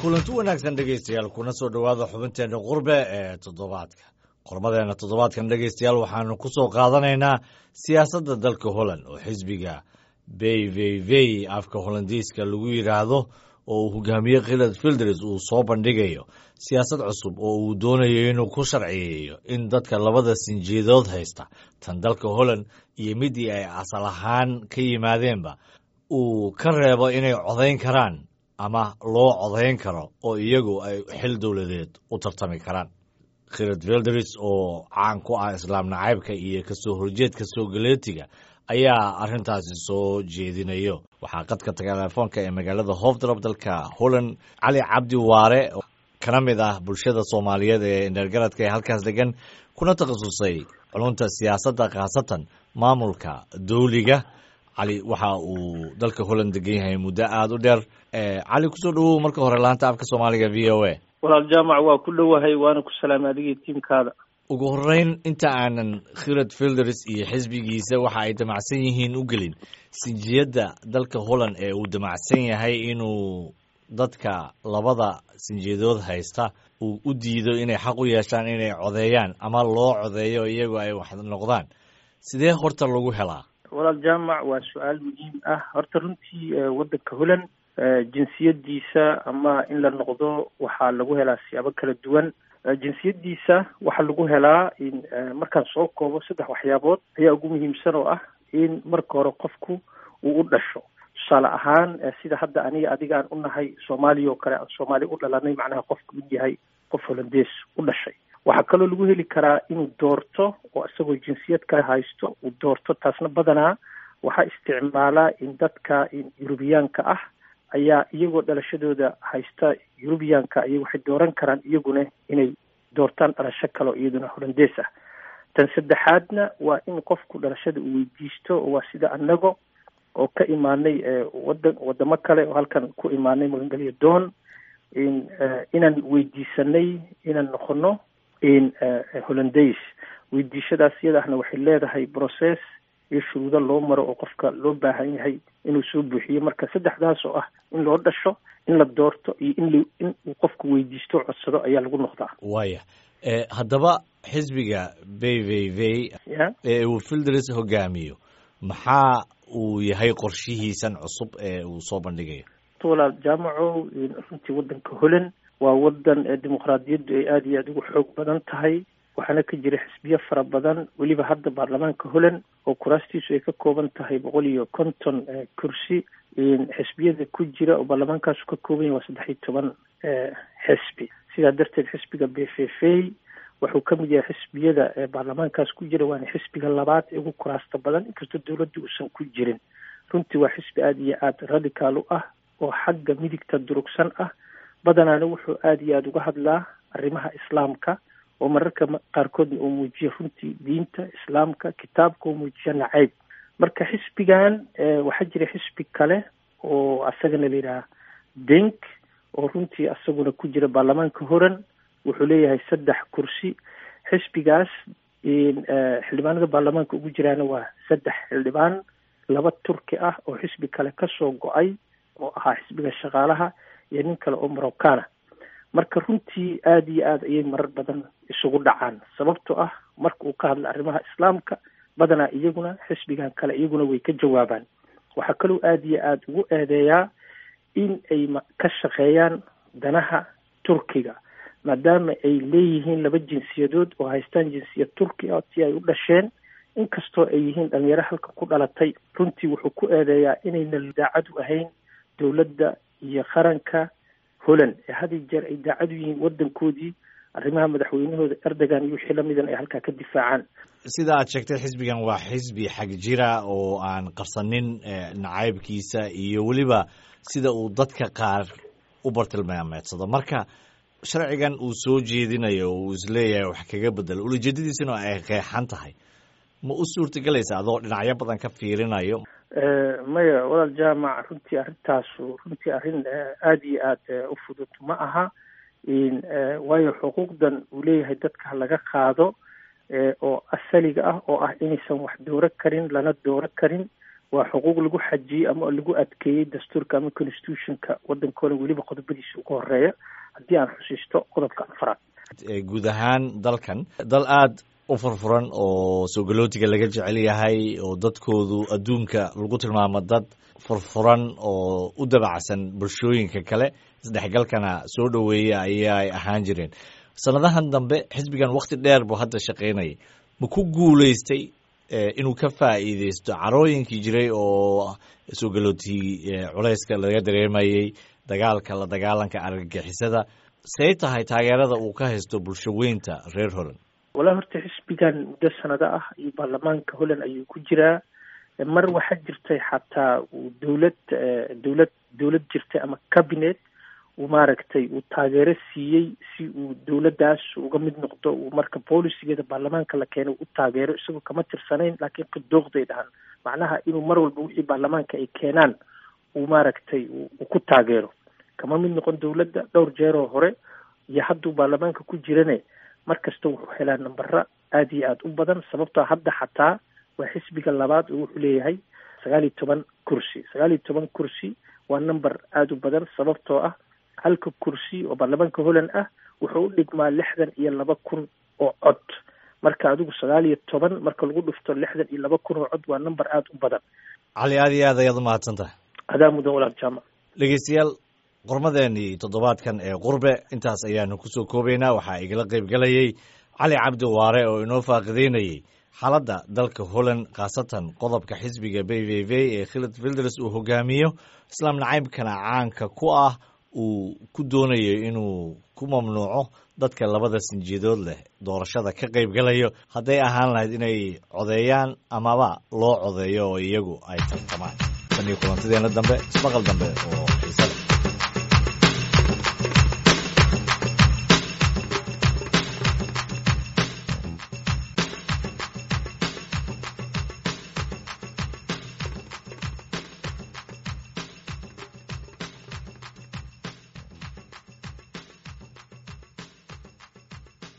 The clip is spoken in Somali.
kulanti wanaagsan dhegaystayaal kuna soo dhowaada xubinteenna qurbe ee toddobaadka qormadeena toddobaadkan dhegaystayaal waxaanu ku soo qaadanaynaa siyaasadda dalka holland oo xisbiga beyveyvey afka holandiiska lagu yidhaahdo oo uu hogaamiye khilad filders uu soo bandhigayo siyaasad cusub oo uu doonayo inuu ku sharciyeeyo in dadka labada sinjeedood haysta tan dalka holland iyo midii ay asal ahaan ka yimaadeenba uu ka reebo inay codayn karaan ama loo codayn karo oo iyagu ay xil dowladeed u tartami karaan khilad filders oo caan ku ah islaam nacaybka iyo kasoo horjeedka soo galeetiga ayaa arrintaasi soo jeedinayo waxaa qadka telefoonka ee magaalada hofdrop dalka holland cali cabdi waare oo kana mid ah bulshada soomaaliyeed ee indheergaradka ee halkaas degan kuna takhasusay culunta siyaasadda khaasatan maamulka dowliga cali waxa uu dalka holland degan yahay muddo aada u dheer cali kusoo dhawow marka hore laanta afka soomaaliga v o a walaal jaamac waa ku dhowahay waana ku salaamay adigii tiimkaada ugu horeyn inta aanan khilad filders iyo xisbigiisa waxa ay damacsan yihiin u gelin sinjiyadda dalka holland ee uu damacsan yahay inuu dadka labada sinjiyadood haysta uu u diido inay xaq u yeeshaan inay codeeyaan ama loo codeeyo iyagu ay wax noqdaan sidee horta lagu helaa walaal jaamac waa su-aal muhiim ah horta runtii waddanka holland jinsiyadiisa ama in la noqdo waxaa lagu helaa siyaabo kala duwan jinsiyadiisa waxaa lagu helaa in markaan soo koobo saddex waxyaabood ayaa ugu muhiimsan oo ah in marka hore qofku uu u dhasho tusaale ahaan sida hadda aniga adiga aan unahay soomaaliya oo kale aan soomaaliya u dhalanay macnaha qofku u yahay qof holandees u dhashay waxaa kaloo lagu heli karaa inuu doorto oo isagoo jinsiyad kale haysto uu doorto taasna badanaa waxaa isticmaalaa in dadka yurubiyaanka ah ayaa iyagoo dhalashadooda haysta yurubiyaanka ay waxay dooran karaan iyaguna inay doortaan dhalasho kale oo iyaduna holandees ah tan saddexaadna waa in qofku dhalashada uu weydiisto oo waa sida anago oo ka imaanay wadan wadamo kale oo halkan ku imaanay magangelyo doon in inaan weydiisanay inaan noqono in holandays weydiishadaas iyadaahna waxay leedahay process iyo shuruudo loo maro oo qofka loo baahan yahay inuu soo buuxiyo marka saddexdaas oo ah in loo dhasho in la doorto iyo in in uu qofku weydiisto o codsado ayaa lagu noqdaa waaya haddaba xisbiga beyveyvey ee uu filders hogaamiyo maxaa uu yahay qorshihiisan cusub ee uu soo bandhigayo walaal jaamaco runtii waddanka holland waa wadan dimuqraadiyaddu ay aada iyo aada ugu xoog badan tahay waxaana ka jira xisbiyo fara badan weliba hadda baarlamaanka holland oo kuraastiisu ay ka kooban tahay boqol iyo konton kursi xisbiyada ku jira oo baarlamaankaasu ka kooban yahay waa saddex iyo toban xisbi sidaa darteed xisbiga b f f wuxuu ka mid yahay xisbiyada baarlamaankaas ku jira waana xisbiga labaad ee ugu kuraasta badan inkastoo dowladda uusan ku jirin runtii waa xisbi aada iyo aada radicaal u ah oo xagga midigta durugsan ah badanaana wuxuu aada iyo aada uga hadlaa arrimaha islaamka oo mararka qaarkoodna uu muujiya runtii diinta islaamka kitaabka uu muujiya nacayb marka xisbigan waxaa jira xisbi kale oo asagana la yidhaha denk oo runtii asaguna ku jira baarlamaanka horan wuxuu leeyahay saddex kursi xisbigaas xildhibaanada baarlamaanka ugu jiraana waa saddex xildhibaan laba turki ah oo xisbi kale kasoo go-ay oo ahaa xisbiga shaqaalaha iyo nin kale oo morocana marka runtii aada iyo aada ayay marar badan isugu dhacaan sababtoo ah marka uu ka hadla arrimaha islaamka badanaa iyaguna xisbigan kale iyaguna way ka jawaabaan waxaa kaloo aada iyo aada ugu eedeeyaa in ay ka shaqeeyaan danaha turkiga maadaama ay leeyihiin laba jinsiyadood oo haystaan jinsiyad turki ah si ay u dhasheen inkastoo ay yihiin dhalinyaro halka ku dhalatay runtii wuxuu ku eedeeyaa inayna daacadu ahayn dowladda iyo qaranka holland ee had iyo jeer ay daacadu yihiin waddankoodii arrimaha madaxweynahooda erdogan iyo wixii lamidan ay halkaa ka difaacaan sida aad sheegtay xisbigan waa xisbi xag jira oo aan qarsanin nacaybkiisa iyo weliba sida uu dadka qaar u bartilmaameedsado marka sharcigan uu soo jeedinayo oo uu isleeyahay wax kaga bedelo ulajeedadiisuna ay qeexan tahay ma u suurtagelaysa adoo dhinacyo badan ka fiirinayo maya walaal jaamac runtii arrintaasu runtii arrin aada iyo aada u fudud ma aha waayo xuquuqdan uu leeyahay dadka laga qaado oo asaliga ah oo ah inaysan wax dooro karin lana dooro karin waa xuquuq lagu xajiyey ama lagu adkeeyey dastuurka ama constitutionka waddankoona weliba qodobadiisa ugu horeeya haddii aan xusiisto qodobka afraad guud ahaan dalkan dal aada u furfuran oo soo galootiga laga jecel yahay oo dadkoodu adduunka lagu tilmaamo dad furfuran oo u dabacsan bulshooyinka kale isdhexgalkana soo dhoweeya ayay ahaan jireen sanadahan dambe xisbigan wakti dheer buu hadda shaqaynayay ma ku guulaystay inuu ka faa'iideysto carooyinkii jiray oo soo galootii culayska laga dareemayey dagaalka la dagaalanka argagixisada say tahay taageerada uu ka haysto bulsho weynta reer holland walaa horta xisbigan muddo sanado ah iyo baarlamaanka holland ayuu ku jiraa mar waxaa jirtay xataa uu dowlad dowlad dowlad jirtay ama cabinet uu maaragtay uu taageero siiyey si uu dowladdaas uga mid noqdo uu marka boolisigeeda baarlamaanka la keenay u taageero isagoo kama tirsanayn laakiin qidooqday dhahan macnaha inuu mar walba wixii baarlamaanka ay keenaan uu maaragtay uu ku taageero kama mid noqon dowladda dhowr jeeroo hore iyo hadduu baarlamaanka ku jirane mar kasta wuxuu helaa nambara aada iyo aada u badan sababtoo hadda xataa waa xisbiga labaad oo wuxuu leeyahay sagaal iyo toban kursi sagaal iyo toban kursi waa number aada u badan sababtoo ah halka kursi oo baarlamaanka holland ah wuxuu u dhigmaa lixdan iyo laba kun oo cod marka adigu sagaal iyo toban marka lagu dhufto lixdan iyo laba kun oo cod waa number aada u badan cali aada iyo aad ayaad umahadsan tahay adaa mudan walaal jaamac dhegeystayaal qormadeenii toddobaadkan ee qurbe intaas ayaanu kusoo koobaynaa waxaa igala qayb galayay cali cabdi waare oo inoo faaqideynayey xaaladda dalka holland khaasatan qodobka xisbiga b v v ee khilad filders uu hogaamiyo islaam nacaybkana caanka ku ah uu ku doonayo inuu ku mamnuuco dadka labada sinjiidood leh doorashada ka qayb galayo hadday ahaan lahayd inay codeeyaan amaba loo codeeyo oo iyagu ay tartamaan tan iyo kulantideena dambe ismaqal dambe oo xiisada